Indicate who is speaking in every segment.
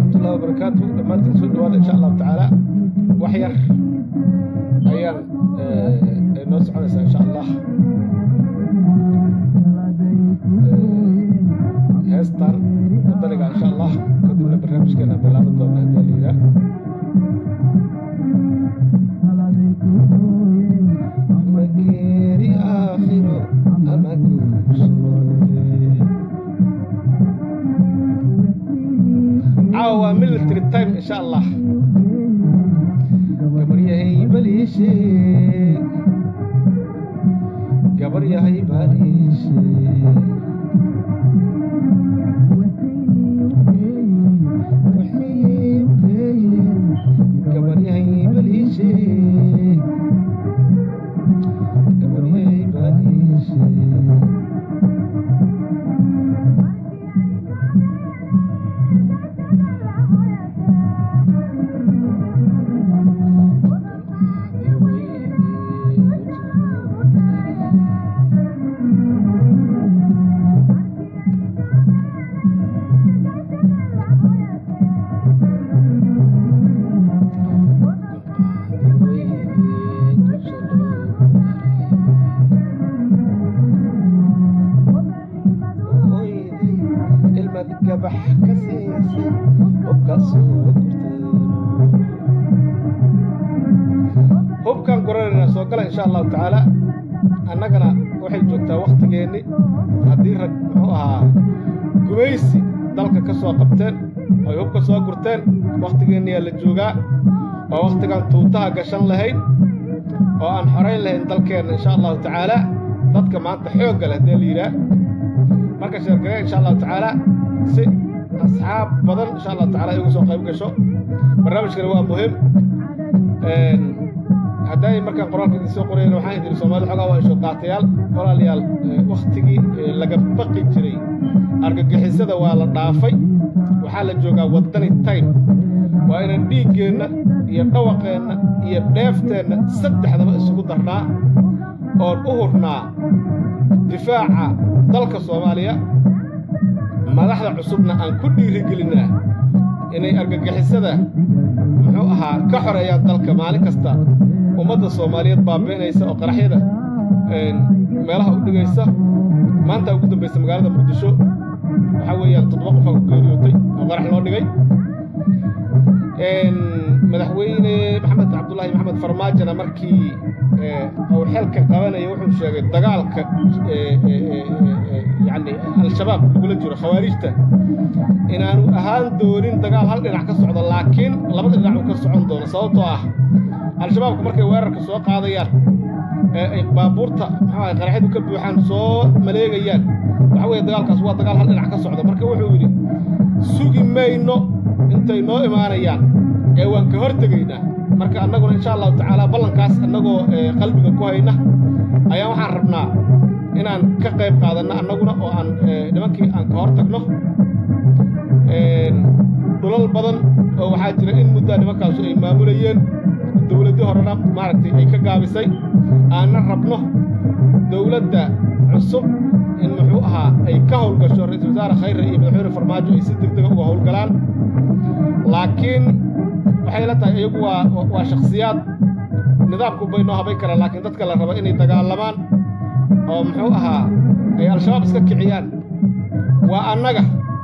Speaker 1: waraxmatullahi wabarakaatu dhammaantiin soo dhawaada insha allahu tacaala wax yar ayaan ay noo soconaysaa insha allah heestan wadaniga insha allah kadibna barnaamijkeena bilaaban doona haddii la yidhaah mageeri aakhiro ama guusnoole caawa waa military time insha allah gabar yahay baliishe gabar yahay baliishe gabar yahay baliishe gabar yahay baliishe ilmad gabax ka siisay hubka soo gurteen hubkan guranayna soo gala insha allahu tacaala annagana waxay joogtaa wakhtigeenni haddii rag muxuu ahaa gumaysi dalka ka soo qabteen oy hubka soo gurteen wakhtigeenniyaa la joogaa oo wakhtigan tuutaha gashan lahayn oo aan xorayn lahayn dalkeenna insha allahu tacaala dadka maanta xoogga leh dee la yidhaah marka sheergare insha allahu tacaala si asxaab badan insha allahu tacala ay ugu soo qayb gasho barnaamijkani waa muhim hadday markaan qoraalka idin soo qorayna waxaan idin soomaalida xogaa waa isho qaatayaal walaalayaal wakhtigii laga baqi jiray argagixisada waa la dhaafay waxaa la joogaa waddani time waa inaan dhiiggeenna iyo dhawaqeenna iyo dheefteenna saddexdaba isugu darnaa oon u hurnaa difaaca dalka soomaaliya madaxda cusubna aan ku dhiirigelinnaa inay argagixisada muxuu ahaa ka xoreeyaan dalka maalin kasta ummadda soomaaliyeed baabi'inaysa oo qaraxyada meelaha u dhigaysa maanta ugu dambaysa magaalada muqdisho waxaa weeyaan toddoba qofaa ku geeriyootay oo qarax loo dhigay madaxweyne maxamed cabdullaahi maxamed farmaajona markii uu xelka qabanaya wuxuu sheegay dagaalka yacni al-shabaab lagula jiro khawaarijta inaanu ahaan doonin dagaal hal dhinac ka socdo laakiin labada dhinac uu ka socon doono sababtoo ah al-shabaabku markay weerarka soo qaadayaan ee ay baabuurta maxaa qaraxyadu ka buuxaan soo maleegayaan waxa weeye dagaalkaas waa dagaal hal dhinac ka socda marka wuxuu yidhi sugi mayno intay noo imaanayaan ee waan ka hor tegaynaa marka annaguna insha allahu tacaala ballankaas annagoo qalbiga ku hayna ayaa waxaan rabnaa inaan ka qayb qaadanno annaguna oo aan nimankii aan ka hor tagno dhulal badan oo waxaa jira in muddaa nimankaasu ay maamulayeen dowladdii horena maaragtay ay ka gaabisay aanna rabno dowladda cusub in muxuu ahaa ay ka howlgasho ra-iisul wasaare khayre iyo madaxweyne farmaajo ay si degdega uga howlgalaan laakiin waxay la tahay iyagu waa waa shakhsiyaad nidaamku bay noo habayn karaan laakiin dadka la raba inay dagaalamaan oo muxuu ahaa ay al-shabaab iska kiciyaan waa annaga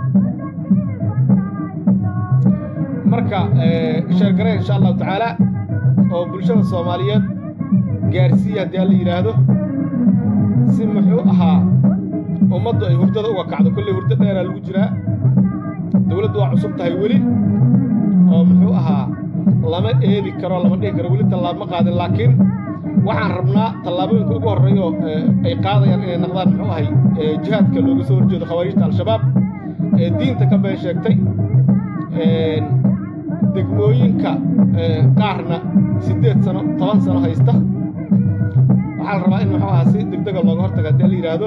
Speaker 1: marka sheergare insha allahu tacaala oo bulshada soomaaliyeed gaarsiiya haddii alla yidhaahdo si muxuu ahaa ummaddu ay hurdada uga kacdo kolley hurdo dheeraa lagu jiraa dowladdu waa cusub tahay weli oo muxuu ahaa lama eedi karo lama dhihi karo weli tallaab ma qaadin laakiin waxaan rabnaa tallaabooyinka ugu horreeyo ay qaadayaan inay naqdaan muxuu ahay jihaadka looga soo horjeedo khawaarijta al-shabaab ee diinta ka been sheegtay degmooyinka qaarna siddeed sano toban sano haysta waxaa la rabaa in muxuu ahaa si degdega looga hortaga haddii la yidhaahdo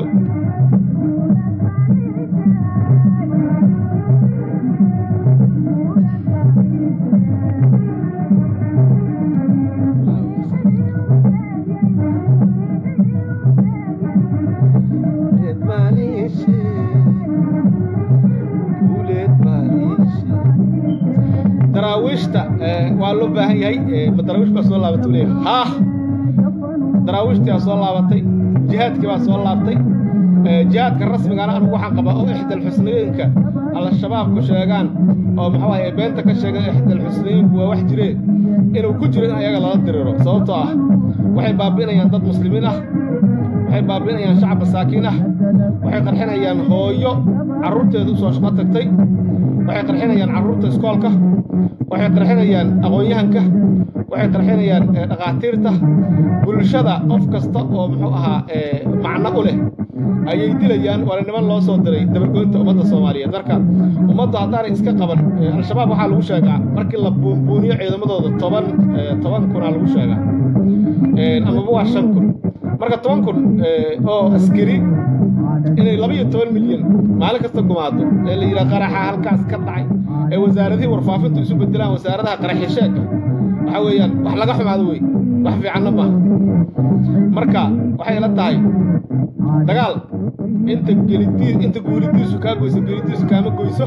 Speaker 1: waxaa loo baahan yahay ma daraawiish baa soo laabatay leeyahay haa daraawiishtii baa soo laabatay jihaadkii baa soo laabtay jihaadka rasmigana anigu waxaan qabaa oo ixdal xusniyooyinka al-shabaabku sheegaan oo muxuu ahay beenta ka sheegan ixdal xusniyooyinku waa wax jiree inuu ku jiro in ayaga lala diriro sababtoo ah waxay baabi'inayaan dad muslimiin ah waxay baabi'inayaan shacab masaakiin ah waxay qarxinayaan hooyo carruurteeda u soo shaqo tagtay waxay qarxinayaan carruurta iskoolka waxay qarxinayaan aqoon-yahanka waxay qarxinayaan dhakhaatiirta bulshada qof kasta oo muxuu ahaa macno u leh ayay dilayaan waana niman loo soo diray dabargoynta ummadda soomaaliyeed marka ummaddu haddaanay iska qaban al-shabaab waxaa lagu sheegaa markii la buunbuuniyo ciidamadooda toban toban kunaa lagu sheegaa amaba waa shan kun marka toban kun oo askari inay laba iyo toban milyan maalin kasta gumaado ee la yidhaha qaraxa halkaas ka dhacay ee wasaaradihii warfaafintu isu bedelaan wasaaradaha qaraxisheegka waxa weeyaan wax laga xumaado wey wax fiicanna maaha marka waxay la tahay dagaal inta gelidiis inta guulidiisu kaa goyso gelidiisu kaama goyso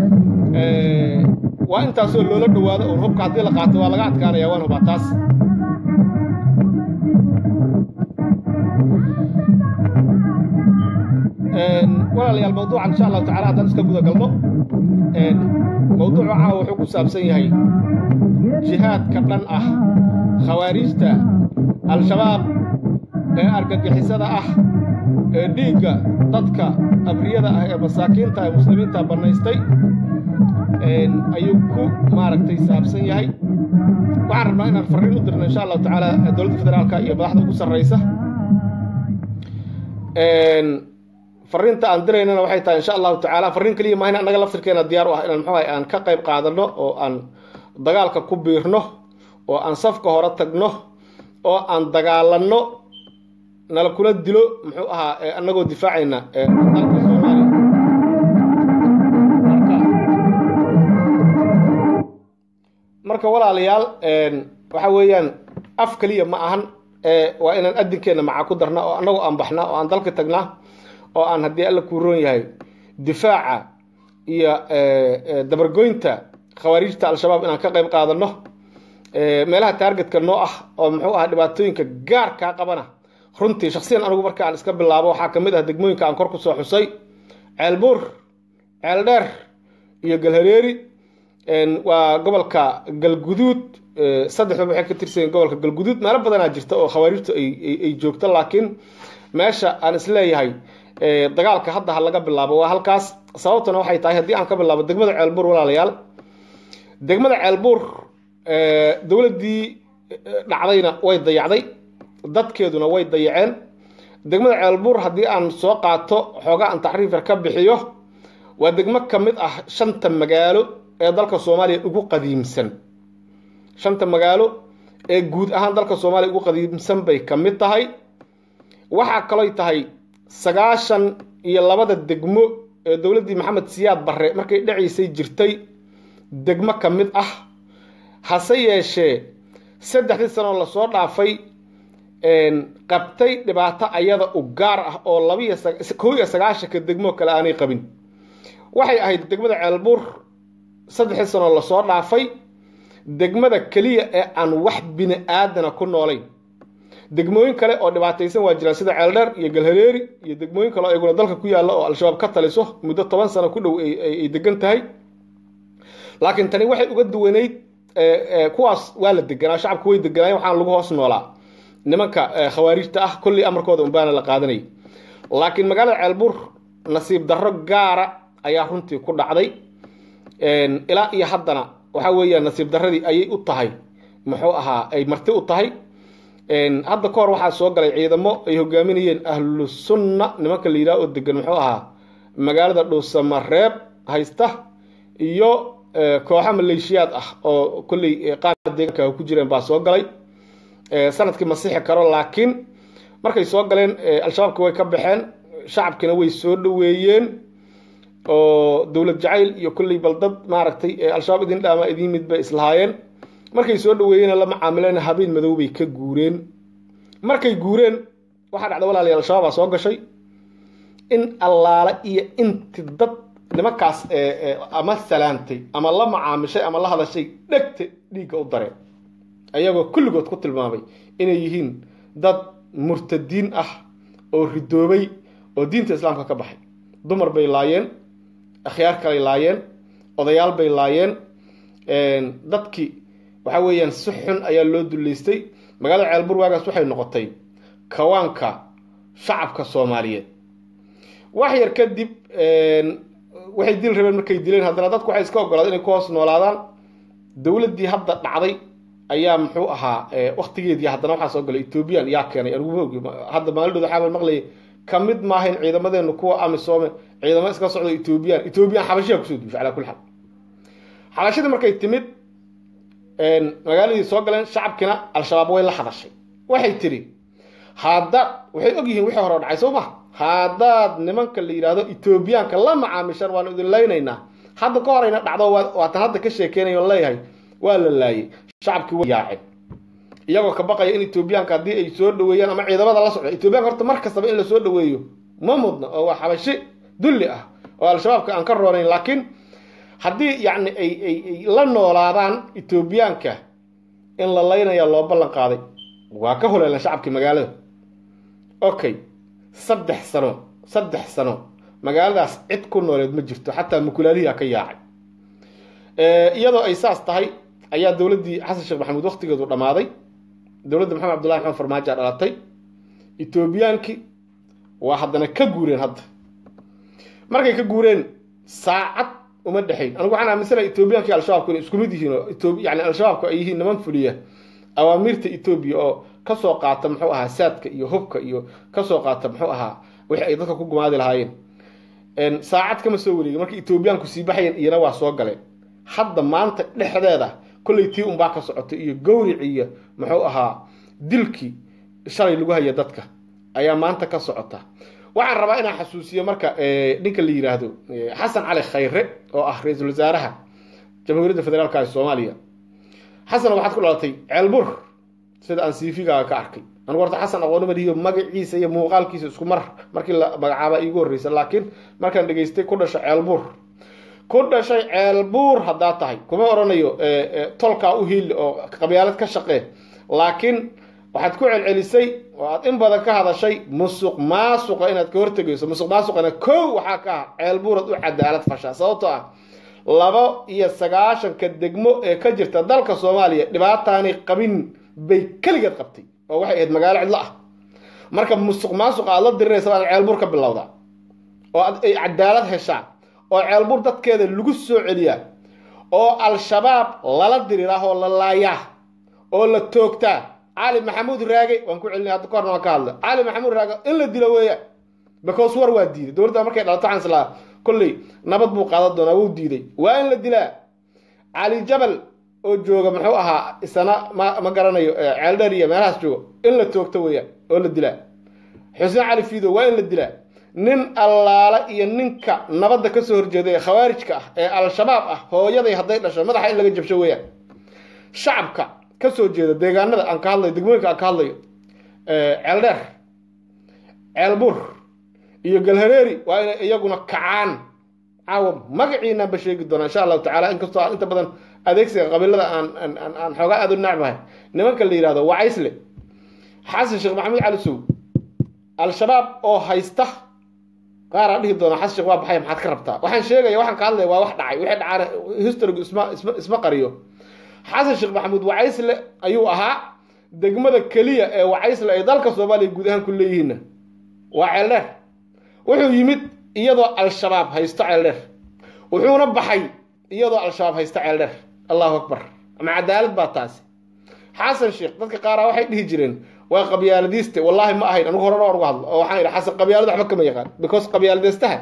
Speaker 1: waa intaasoo loola dhowaado uun hubka haddii la qaato waa laga adkaanaya waan hubaa taas walaalayaal mawduucan insha allahu tacala haddaan iska guda galno mawduucu caawa wuxuu ku saabsan yahay jihaadka dhan ah khawaarijta al-shabaab ee argagixisada ah ee dhiigga dadka abriyada ah ee masaakiinta ee muslimiinta bannaystay ayuu ku maaragtay saabsan yahay waxaan rabnaa inaan farriin u dirno insha allahu tacaala dowladda federaalka iyo madaxda ugu sarraysa farriinta aan diraynana waxay tahay insha allahu tacaala farriin keliya maahin annaga laftirkeena diyaar u ah inaan muxuu aan ka qayb qaadanno oo aan dagaalka ku biirno oo aan safka hore tagno oo aan dagaalanno nala kula dilo muxuu ahaa annagoo difaacayna dalka soomaaliya marka walaalayaal waxa weeyaan af keliya ma ahan waa inaan adinkeenna macaa ku darna oo annagoo aan baxna oo aan dalka tagnaa oo aan haddii alla kuu roon yahay difaaca iyo dabargoynta khawaarijta al-shabaab inaan ka qayb qaadanno meelaha taargetka noo ah oo muxuu ahaa dhibaatooyinka gaarkaa qabana runtii shaksiyan anigu marka aan iska bilaabo waxaa ka mid ah degmooyinka aan kor ku soo xusay ceelbuur ceeldheer iyo galhareeri waa gobolka galguduud saddexdaba waxay ka tirsanyiin gobolka galguduud meelo badanaa jirta oo khawaarijtu ay joogto laakiin meesha aan isleeyahay dagaalka hadda ha laga bilaabo waa halkaas sababtuna waxay tahay haddii aan ka bilaabo degmada ceelbuur walaalayaal degmada ceelbuur dowladdii dhacdayna way dayacday dadkeeduna way dayaceen degmada ceelbuur haddii aan soo qaato xoogaa aan taxriifar ka bixiyo waa degmo ka mid ah shanta magaalo ee dalka soomaaliya ugu qadiimsan shanta magaalo ee guud ahaan dalka soomaaliya ugu qadiimsan bay ka mid tahay waxaa kaloy tahay sagaashan iyo labada degmo ee dowladdii maxamed siyaad barre markay dhaciisay jirtay degmo ka mid ah hase yeeshee saddexdii sanoo lasoo dhaafay qabtay dhibaato ayada u gaar ah oo labiyo kow iyo sagaashanka degmo kale aanay qabin waxay ahayd degmada ceelbuur saddexdii sanoo lasoo dhaafay degmada keliya ee aan wax bini aadana ku noolayn degmooyin kale oo dhibaataysan waa jiraan sida ceeldheer iyo galhareeri iyo degmooyin kale oo iyaguna dalka ku yaalla oo al-shabaab ka taliso muddo toban sano ku dhow ay degan tahay laakiin tani waxay uga duwanayd kuwaas waa la deganaa shacabku way deganaayeen waxaan lagu hoos noolaa nimanka khawaarijta ah kolley amarkooda unbaana la qaadanayay laakiin magaalada ceelbuur nasiib darro gaara ayaa runtii ku dhacday ilaa iyo haddana waxa weeyaan nasiib darradii ayay u tahay muxuu ahaa ay marti u tahay hadda ka hor waxaa soo galay ciidamo ay hogaaminayeen ahlu sunna nimanka la yidhaha oo degan muxuu ahaa magaalada dhuusamareeb haysta iyo kooxo maleeshiyaad ah oo kolley qaar deegaanka ku jireen baa soo galay sanadkii masixi karo laakiin markay soo galeen al-shabaabki way ka baxeen shacabkina way soo dhoweeyeen oo dowlad jacayl iyo kolley baldad maaragtay al-shabaab idin dhaama idin mid bay islahaayeen markay soo dhaweeyeen la macaamileen habeen madow bay ka guureen markay guureen waxaa dhacda walaalayaal al-shabaabaa soo gashay in allaale iyo inti dad nimankaas ama salaantay ama la macaamishay ama la hadashay dhegta dhiigga u dareen ayagoo kulligood ku tilmaamay inay yihiin dad murtadiin ah oo ridoobay oo diinta islaamka ka baxay dumar bay laayeen akhyaar kalay laayeen odayaal bay laayeen dadkii waxa weeyaan si xun ayaa loo duleystay magaalada ceelbur waagaas waxay noqotay kawaanka shacabka soomaaliyeed wax yar kadib waxay dil rabeen markay dileen haddana dadku waxay iska ogolaad inay ku hoos noolaadaan dowladdii hadda dhacday ayaa muxuu ahaa waktigeedii haddana waxaa soo galay ethoobiyan yaa keenay aniguma ogi hadda maalidhood waxaa maqlayay ka mid maahayn ciidamadeenu kuwa amisoome ciidamo iska socdo ethoobiyan ethoobiyan xabashiyaa kusoo duushay calaa kulli xaal xabashadii markay timid magaaladii soo galeen shacabkiina al-shabaab way la hadashay waxay tidhi haddaad waxay og yihiin wixii hore o dhacay soo ma haddaad nimanka la yidhaahdo etoobiyaanka la macaamishaan waanu idin laynaynaa hadda ka horayna dhacdo waatan hadda ka sheekeynayo leeyahay waa la laayay shacabkii way yaaceen iyagoo ka baqaya in etoobiyaanka haddii ay soo dhaweeyaan ama ciidamada la socda etoobiyanka horta mar kastaba in la soo dhaweeyo ma mudna oo waa xabashi dulli ah oo al-shabaabka aan ka roonayn laakiin haddii yacni ay ay ay la noolaadaan etoobiyaanka in la laynaya loo ballan qaaday waa ka huleelan shacabkii magaalada okay saddex sano saddex sano magaaladaas cid ku nooleed ma jirto xataa mukulaalihiia ka yaacay iyadoo ay saas tahay ayaa dowladdii xasan sheekh maxamuud waktigeedu dhammaaday dowladda maxamed abdullahi maxamed farmaajo dhalatay etoobiyaankii waa haddana ka guureen hadda markay ka guureen saacad uma dhexayn anigu waxaan aaminsanaha etoobiyaanki al-shabaabku inay isku mid yihiin oo yani al-shabaabku ay yihiin niman fuliya awaamiirta etoobiya oo kasoo qaata muxuu ahaa saadka iyo hubka iyo kasoo qaata muxuu ahaa wixii ay dadka ku gumaadi lahaayeen saacad kama soo wareegin markii etoobiyaanku sii baxayen iyana waa soo galeen hadda maanta dhexdeeda kolley tii unbaa ka socotay iyo gawric iyo muxuu ahaa dilkii shalay lagu haya dadka ayaa maanta ka socota waxaan rabaa inaan xasuusiyo marka ninka la yidhaahdo xasan cali khayre oo ah ra-iisul wasaaraha jamhuuriyadda federaalka ee soomaaliya xasan waxaad ku dhalatay ceelbur sida aan cv-gaaga ka arkay anigu horta xasan aqoonima lihiyo magaciisa iyo muuqaalkiisa isku mar markii la magacaaba iigu horreysa laakiin markaan dhegaystay ku dhasho ceelbuur ku dhashay ceelbuur haddaa tahay kuma odhanayo tolkaa u hiili oo qabyaalad ka shaqee laakiin waxaad ku celcelisay oo aad in badan ka hadashay musuq maasuqa inaad ka hortegayso musuq maasuqana kow waxaa ka ah ceelbuurad u cadaalad fashaa sababtoo ah laba iyo sagaashanka degmo ee ka jirta dalka soomaaliya dhibaataanay qabin bay keligeed qabtay oo waxay ahayd magaalo cidlo ah marka musuq maasuqa aad la diriraysa waa ceelbuur ka bilowdaa oo ay cadaalad heshaa oo ceelbuur dadkeeda lagu soo celiyaa oo al-shabaab lala diriraa oo la laayaa oo la toogtaa cali maxamuud raage waan ku celinay hadda kahorna waan ka hadla cali maxamuud raage in la dilo weeya because war waa diiday dowladda markay dhalato waxaan islaa kolley nabad buu qaadan doonaa wuu diiday waa in la dilaa cali jabal oo jooga muxuu ahaa isana ma ma garanayo ceeldheer iyo meelahaas jooga in la toogto weeyaan oo la dilaa xuseen cali fiido waa in la dilaa nin allaala iyo ninka nabadda kasoo horjeeda ee khawaarijka ah ee al-shabaab ah hooyaday hadday dhasho madaxa in laga jabsho weeyaan shacabka kasoo jeeda deegaanada aan ka hadlayo degmooyinka aan ka hadlayo ceeldheer ceelbur iyo galhareeri waa inay iyaguna kacaan caawa magaciinaan ba sheegi doonaa insha allahu tacala inkastoo aan inta badan adeegsiga qabiilada aan aan aan xoogaa aad u nacbahay nimanka la yidhahdo wacaysle xasan sheekh maxamuud cali sow al-shabaab oo haysta qaaraa dhihi doona xasan sheekh waa baxay maxaad ka rabtaa waxaan sheegaya waxaan ka hadlaya waa wax dhacay wixii dhacaana historigu isma isma isma qariyo xasan sheekh maxamuud wacaysle ayuu ahaa degmada keliya ee wacaysle ay dalka soomaaliya guud ahaan ku leeyihiinna waa ceeldheer wuxuu yimid iyadoo al-shabaab haysto ceeldheer wuxuuna baxay iyadoo al-shabaab haysto ceeldheer allahu akbar ama cadaalad baa taasi xasan sheekh dadka qaaraa waxay dhihi jireen waa qabyaaladiiste wallaahi ma ahayn anigu horena uga hadlo oo waxaan idhi xasan qabyaalad waxba kama yaqaan because qabyaaladeystaha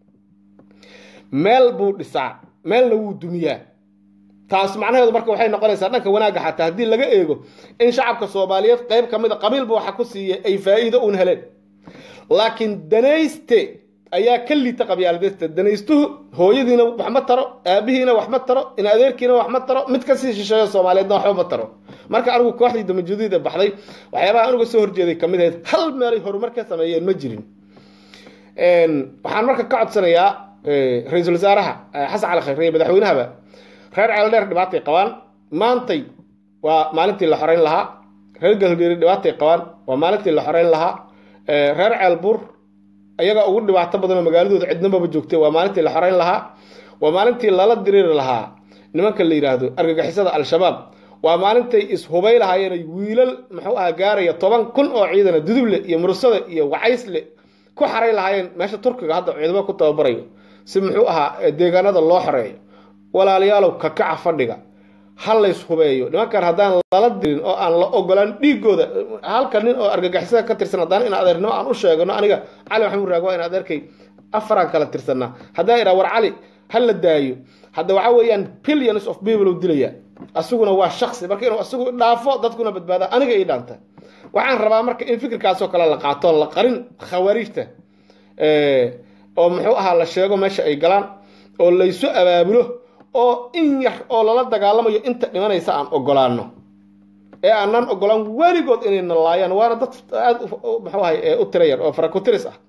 Speaker 1: meel buu dhisaa meelna wuu dumiyaa taas macnaheedu marka waxay noqonaysaa dhanka wanaagga xataa haddii laga eego in shacabka soomaaliyeed qayb ka mid a qabiilba waxa ku siiya ay faa'iido uun heleen laakiin danayste ayaa ka liita qabyaaladeysta danaystuhu hooyadiina wax ma taro aabihiina wax ma taro in adeerkiina wax ma taro mid kasii shisheeyo soomaaliyeedna waxba ma taro marka anigu kooxdii damajudiida baxday waxyaabaha anuga soo horjeeday kamid ahayd hal meelay horumar ka sameeyeen ma jirin waxaan marka ka codsanayaa ra-iisul wasaaraha xasan cali khayre iyo madaxweynahaba reer ceeldheer dhibaatay qabaan maantay waa maalintii la xoreyn lahaa reer galbeeri dhibaatay qabaan waa maalintii la xoreyn lahaa reer ceelbuur ayaga ugu dhibaato badanoo magaaladooda cidnababa joogtay waa maalintii la xoreyn lahaa waa maalintii lala diriiri lahaa nimanka la yidhaahdo argagixisada al-shabaab waa maalintay ishubay lahaayeen wiilal muxuu ahaa gaaraya toban kun oo ciidana duduble iyo mursada iyo wacaysle ku xaray lahaayeen meesha turkiga hadda ciidamo ku tababarayo si muxuu ahaa deegaanada loo xoreeyo walaalayaalow kakaca fadhiga ha lays hubeeyo nimankan haddaan lala dirin oo aan la ogolaan dhiigooda halka nin oo argagixisada ka tirsan haddaan in adeernimo aan u sheegano aniga cali maxamuud raag waa in adeerkay afaraan kala tirsanaa haddaan idhaa war cali ha la daayo hadda waxaa weeyaan billions of people uu dilaya asuguna waa shaksi marka inuu asigu dhaafo dadkuna badbaada aniga ii dhaanta waxaan rabaa marka in fikirkaasoo kale la qaato la qarin khawaariijta oo muxuu ahaa la sheego meesha ay galaan oo laysu abaabulo oo in yar oo lala dagaalamayo inta dhimanaysa aan ogolaano ee aanan ogolaan weligood inayna laayaan waana dad aad muxuu ahay u tira yar oo farakotiris ah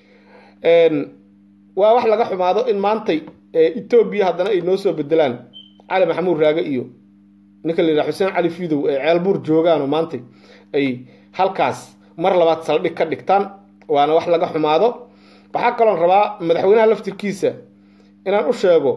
Speaker 1: waa wax laga xumaado in maantay etoobiya haddana ay noo soo bedelaan cali maxamuud raage iyo ninka la yidhaha xuseen cali fidow ee ceelbuur joogaanoo maantay ay halkaas mar labaad saldhig ka dhigtaan waana wax laga xumaado waxaa kaloon rabaa madaxweynaha laftirkiisa inaan u sheego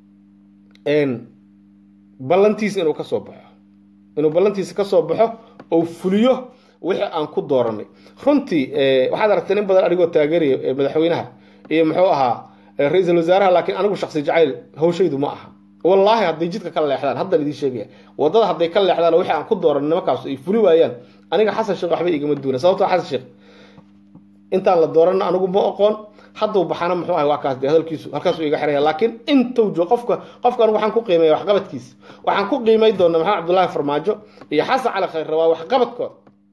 Speaker 1: ballantiisa inuu kasoo baxo inuu ballantiisa kasoo baxo oo fuliyo wixii aan ku dooranay runtii waxaad aragtay nin badan anigoo taageeraya madaxweynaha iyo muxuu ahaa ra-iisul wasaaraha laakiin anigu shaksi jacayl hawshaydu ma aha wallaahi hadday jidka ka leexdaan haddaan idiin sheegaya waddada hadday ka leexdaan wixii aan ku dooranay nimankaas ay fuli waayaan aniga xasan sheekh waxba igama duuna sababtoo xasan sheekh intaan la dooranna anigu ma oqoon hadduu baxana muxuu ahay waa kaas dee hadalkiisu halkaasuu iga xiraya laakiin intuu jo qofka qofka anigu waxaan ku qiimeeya waxqabadkiisa waxaan ku qiimay doona maxamed cabdullaahi farmaajo iyo xasan cali khayr waa waxqabadkooda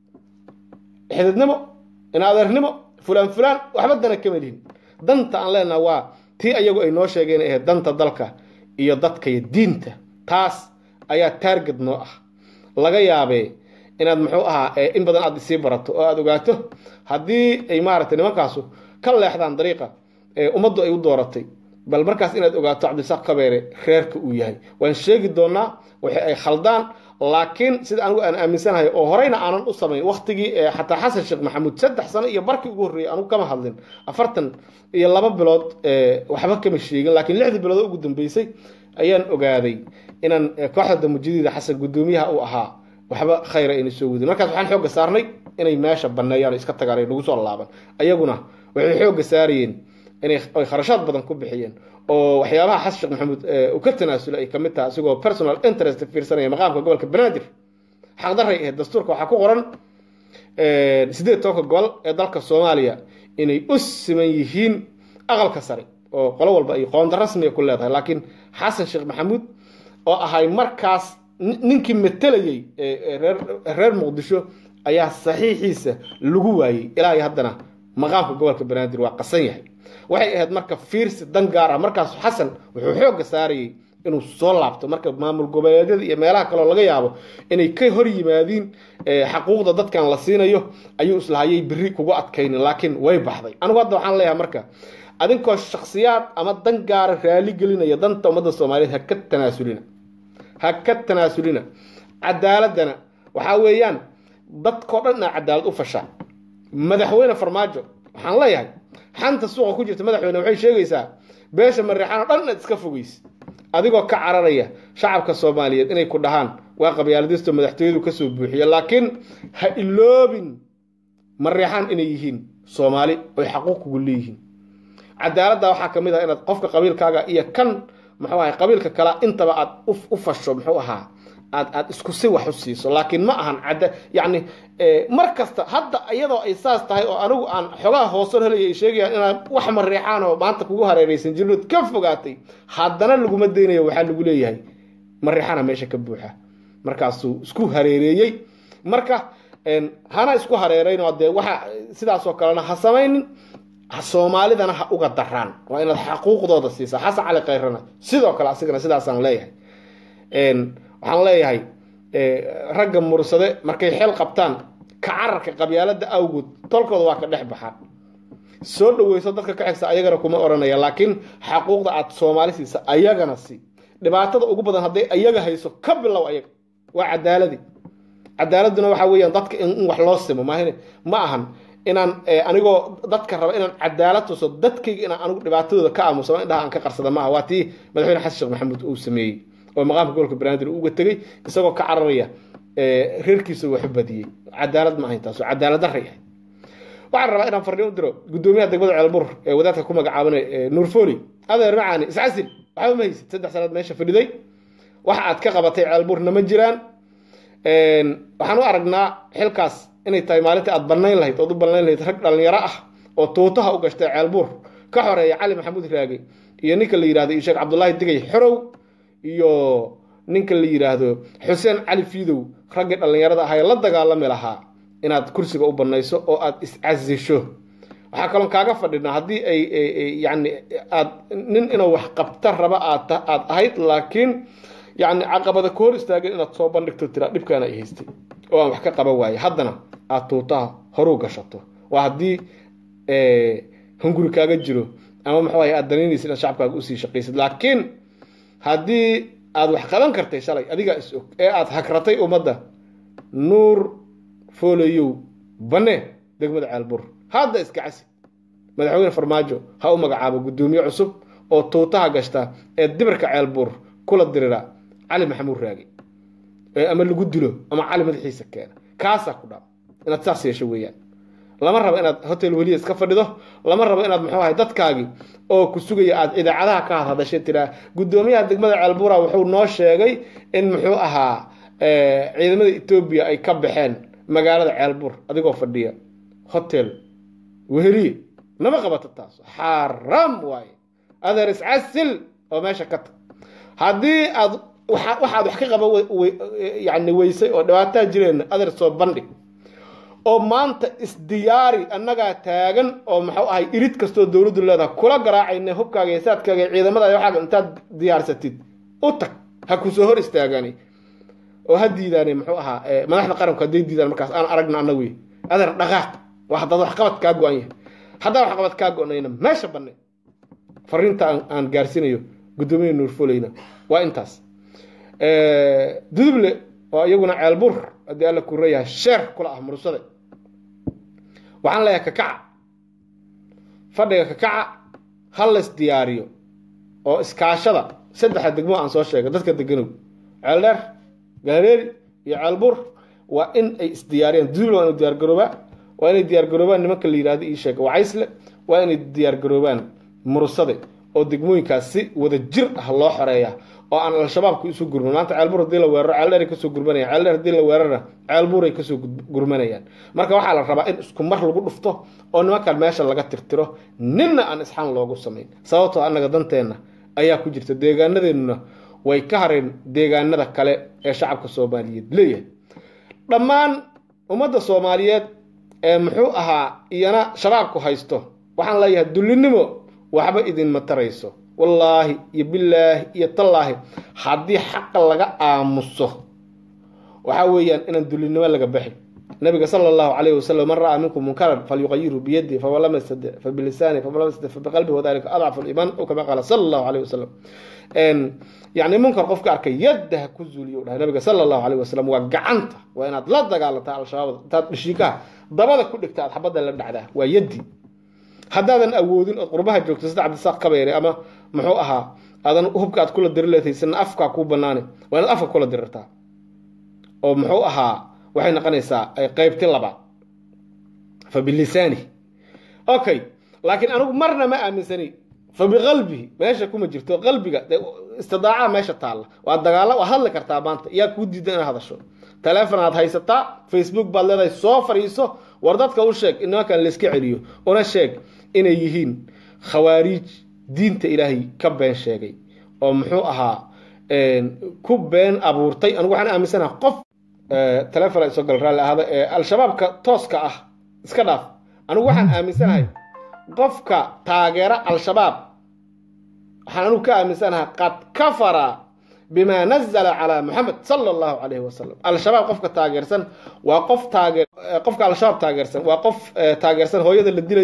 Speaker 1: xididnimo inadeernimo fulaan fulaan waxba dana kama lihin danta aan leenaha waa tii ayagu ay noo sheegeen ahayd danta dalka iyo dadka iyo diinta taas ayaa taarget noo ah laga yaabee inaad muxuu ahaa in badan aad isii barato oo aada ogaato haddii ay maaragtay nimankaasu ka leexdaan dariiqa ummaddu ay u dooratay bal markaas inaad ogaato cabdisaaq kabeere reerka uu yahay waan sheegi doonaa waxa ay khaldaan laakiin sida anigu aan aaminsanahay oo horeyna aanan u samayn waktigii xataa xasan sheekh maxamuud saddex sano iyo barkii ugu horreeyey anigu kama hadlin afartan iyo laba bilood waxba kama sheegin laakiin lixdii bilood ugu dambeysay ayaan ogaaday inaan kooxda damujadiida xasan guddoomiyaha uu ahaa waxba khayra ayna soo wadin markaas waxaan xoogga saarnay inay meesha banneeyaan oo iska tagaan ay nagu soo laaban ayaguna waxay xoogga saarayeen inay ay kharashaad badan ku bixiyeen oo waxyaabaha xasan sheekh maxamuud uu ka tanaasulay ay kamid tahay asigoo personal interest fiirsanaya maqaamka gobolka banaadir xaqdaray ahayd dastuurka waxaa ku qoran sideed tobanka gobol ee dalka soomaaliya inay u siman yihiin aqalka sare oo qolo walba ay qoonda rasmiga ku leedahay laakiin xasan sheekh maxamuud oo ahay markaas ninkii matelayey reer muqdisho ayaa saxiixiisa lagu waayey ilaa iyo haddana maqaamka gobolka banaadir waa qasan yahay waxay ahayd marka fiirsi dan gaar ah markaas xasan wuxuu xoogga saarayey inuu soo laabto marka maamul goboleedyada iyo meelaha kaleo laga yaabo inay ka hor yimaadiin xaquuqda dadkan la siinayo ayuu islahayay beri kugu adkaynin laakiin way baxday anigu hadda waxaan leeyahay marka adinkoo shaksiyaad ama dan gaara raali gelinaya danta ummadda soomaaliyeed ha ka tanaasulina ha ka tanaasulina cadaaladana waxaa weeyaan dadkao dhan inaa cadaalad u fashaa madaxweyne farmaajo waxaan leeyahay xanta suuqa ku jirta madaxweyne waxay sheegaysaa beesha mareexaan oo dhan inaad iska fogeysa adigoo ka cararaya shacabka soomaaliyeed inay ku dhahaan waa qabyaaladisto madaxtooyadu kasoo buuxiya laakiin ha iloobin mareexaan inay yihiin soomaali oy xaquuq kugu leeyihiin cadaaladda waxaa ka mid ah inaad qofka qabiilkaaga iyo kan muxuu ahay qabiilka kale intaba aad u fasho muxuu ahaa aad aad isku si wax u siiso laakiin ma ahan cadda yacni mar kasta hadda iyadoo ay saas tahay oo anigu aan xogaha hoosan helaya ay sheegayaan inaan wax mareexaan oo maanta kugu hareeraysan jirnood ka fogaatay haddana laguma daynayo waxaa lagu leeyahay mareexana meesha ka buuxa markaasuu isku hareereeyey marka hana isku hareeraynoo dee waxa sidaasoo kalena ha samaynin soomaalidana ha uga daraan waa inaad xaquuqdooda siisaa xasan cali kayrana sidoo kale asigana sidaasaan leeyahay waxaan leeyahay ragga mursade markay xeel qabtaan ka cararka qabyaalada awgood tolkooda waa ka dhex baxaan soo dhaweyso dadka ka xigsa ayagana kuma oranaya laakiin xaquuqda aad soomaali siisa ayagana si dhibaatada ugu badan hadday ayaga hayso ka bilow ayaga waa cadaaladii cadaaladuna waxa weeyaan dadka in wax loo simo maahin ma ahan inaan anigoo dadka raba inaan cadaalad tuso dadkayga inaan anigu dhibaatadooda ka aamuso indhaha aan ka qarsada maaha waa tii madaxweyne xasan sheekh maxamuud uu sameeyey oo maqaamka gobolka banaadir uga tegey isagoo ka cararaya reerkiisa waxu badiyey cadaalad ma ahayn taas oo cadaalad darray ahayd waxaan rabaa inaan farriin u diro guddoomiyaha degmada ceelbur ee wadaadka ku magacaaban nuur foli adeer macaani iscasil waxba ma haysid saddex sanaad meesha fadhiday waxa aad ka qabatay ceelburna ma jiraan waxaan u aragnaa xilkaas inay tahay maalintii aad bannayn lahayd ood u bannayn lahayd rag dhallinyaro ah oo tuutaha u gashtay ceelbuur ka xoreeya cali maxamuud raage iyo ninka la yidhahdo iyo sheekh cabdullaahi digay xorow iyo ninka la yidhaahdo xuseen cali fiidow raggii dhallinyarada ahaa ee la dagaalami lahaa inaad kursiga u bannayso oo aad iscasisho waxaa kaloon kaaga fadhinaa haddii ay yani aad nin inuu wax qabta raba aad aad ahayd laakiin yani caqabada ka hor istaageen inaad soo bandhigto tiraa dhibkaana ay haystay oo aan wax ka qaban waaye haddana aad tuutaha horuu gashato waa haddii hunguri kaaga jiro ama maxuu ahay aad danaynaysa inaad shacabkaaga usii shaqaysid laakiin haddii aad wax qaban kartay shalay adigaa is og ee aad hagratay ummadda nuur foolayow banne degmada ceelbur hadda iska casi madaxweyne farmaajo ha u magacaabo guddoomiye cusub oo tuutaha gashta ee dibirka ceelbuur kula dirira cali maxamuud raagi ama lagu dilo ama cali madaxiisa keena kaasaa ku dhaam inaad saas yeesho weeyaan lama rabo inaad hotel weliya iska fadhido lama rabo inaad muxuu ahay dadkaagii oo ku sugaya aad idaacadaha ka hadhadashay tiraa guddoomiyaha degmada ceelbuura wuxuu noo sheegay in muxuu ahaa ciidamada etoobiya ay ka baxeen magaalada ceelbuur adigoo fadhiya hotel weheliye nama qabato taas xaaraam waaye adeer iscasil oo meesha ka tag haddii aad waxaad wax ka qaban yani weysay oo dhibaataa jireen adeer soo bandhig oo maanta isdiyaari annagaa taagan oo maxuu ahay irid kastoo dowladdu leedaha kula garaacayna hubkaaga iyo saadkaaga iyo ciidamada waxaaga intaad diyaarsatid u tag ha ku soo hor istaagani oo ha diidaane muxuu ahaa madaxda qaranku hadday diidaan markaas aan aragna annagu adeer dhaqaaq waa haddaad waxqabad kaa go-an yahay haddaa waxqabad kaa go-nayna meesha banne fariinta aan gaarsiinayo guddoomiya nuurfoleyna waa intaas duduble oo iyaguna ceelbur haddii alla ku reeyahay sheer kula ah mursade waxaan leeyahay kakaca fadhiga kakaca ha lays diyaariyo oo iskaashada saddexda degmo aan soo sheegay dadka deganow ceeldheer gaareeri iyo ceelbur waa in ay isdiyaariyaan duduble waa inay diyaargaroobaa waa inay diyaargaroobaan nimanka la yidhahdo ii sheega wacaysle waa inay diyaargaroobaan mursade oo degmooyinkaas si wada jir ah loo xoreeya oo aan al-shabaabku isu gurman maanta ceelbuur hadii la weeraro ceeldheeray kasoo gurmanayaan ceeldheer hadii la weerarna ceelbuuray kasoo gurmanayaan marka waxaa la rabaa in isku mar lagu dhufto oo nimankan meesha laga tirtiro ninna aan isxaan loogu samayn sababtoo annaga danteenna ayaa ku jirta deegaanadeennuna way ka hareen deegaanada kale ee shacabka soomaaliyeed leeyahay dhammaan ummadda soomaaliyeed ee muxuu ahaa iyana shabaabku haysto waxaan leeyahay dullinimo waxba idinma tarayso wallaahi iyo bilaahi iyo tallaahi haddii xaqa laga aamuso waxaa weeyaan inaan dullinimo laga baxin nabiga sala allahu calayhi wasalam man ra'aa minkum munkaran falyuqayiru biyadihi faman lam yastadic fabilisaani faman lam yastadic fabiqalbihi wadalika adcafu liimaan o kama qaala sala allahu calayhi wasalam yacni munkar qofka arkay yadda ha ku zuuliyo dhahay nabiga sala allahu calayhi wasalam waa gacanta waa inaad la dagaalantaa al-shabaabda intaad dhishiikaha dabada ku dhigta aad xabadda la dhacdaa waa yaddi haddaadan awoodin ood qurbaha joogto sida cabdisaaq kabeere ama muxuu ahaa aadan hubka aad kula diri leedaysana afkaa kuu banaane waa inaad afka kula dirirtaa oo muxuu ahaa waxay noqonaysaa qaybti labaad fa bilisaani okay laakiin anigu marna ma aaminsani fa biqalbihi meesha kuma jirto qalbiga istidaaca meesha taalla waa dagaala waa hadli kartaa maanta yaa kuu diida inaad hadasho taleefon aad haysataa facebook baad leedahay soo fadhiiso war dadka u sheeg in nimankan layska celiyo una sheeg inay yihiin khawaariij diinta ilaahay ka been sheegay oo muxuu ahaa ku been abuurtay anigu waxaan aaminsanaha qof taleefon soo gal raalli ahada ee al-shabaabka tooska ah iska dhaaf anigu waxaan aaminsanahay qofka taageera al-shabaab waxaan anigu ka aaminsanahay qad kafara bima nazla calaa muxamed sala allahu calayhi wasalam al-shabaab qofka taageersan waa qof taage qofka al-shabaab taageersan waa qof taageersan hooyada la dilayo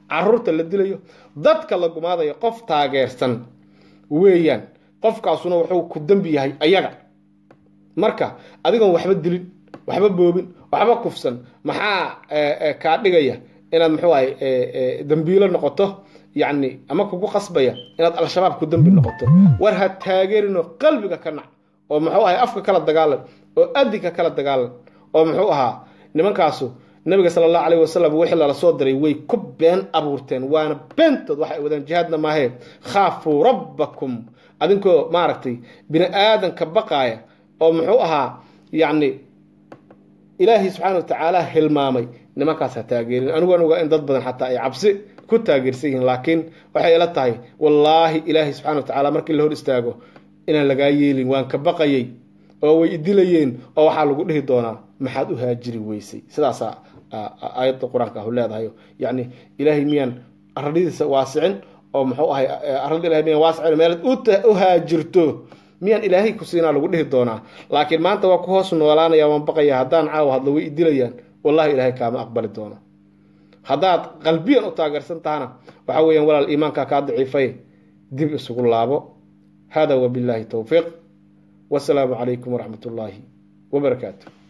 Speaker 1: caruurta la dilayo dadka la gumaadayo qof taageersan weeyaan qofkaasuna wuxuu ku dembi yahay ayaga marka adigoon waxba dilin waxba boobin waxba kufsan maxaa kaa dhigaya inaad muxuu ahay dambiilo noqoto yacni ama kugu qasbaya inaad al-shabaab ku dembi noqoto war ha taageerinoo qalbiga ka nac oo muxuu ahay afka kala dagaalan oo adinka kala dagaalan oo muxuu ahaa nimankaasu nabiga sala allahu calayh wasalam wixii lala soo diray way ku been abuurteen waana beentood waxay wadaan jihaadna maahee khaafuu rabbakum adinkoo maaragtay bini aadanka baqaaya oo muxuu ahaa yacni ilaahay subxaana watacaala hilmaamay nimankaas ha taageerin aniguan ogaa in dad badan xataa ay cabsi ku taageersan yihiin laakiin waxay ila tahay wallaahi ilaahay subxana watacaala markii la hor istaago inaan lagaa yeelin waan ka baqayay oo way idilayeen oo waxaa lagu dhihi doonaa maxaad u haajiri weysay sidaasaa aayadda qur-aanka ahu leedahay yacni ilaahay miyaan aradiisa waasicin oo muxuu ahay arada ilahay miyaan waasicin meelaad u haajirto miyaan ilaahay ku siinaa lagu dhihi doonaa laakiin maanta waa ku hoos noolaanaya waan baqaya haddaan caawa hadlo way idilayaan wallahi ilaahay kaama aqbali doono haddaad qalbiyan u taageersan tahana waxa weeyaan walaal iimaankaa kaa daciifay dib isugu laabo hada wabillahi towfiiq wasalaamu calaykum waraxmat ullaahi wabarakaatu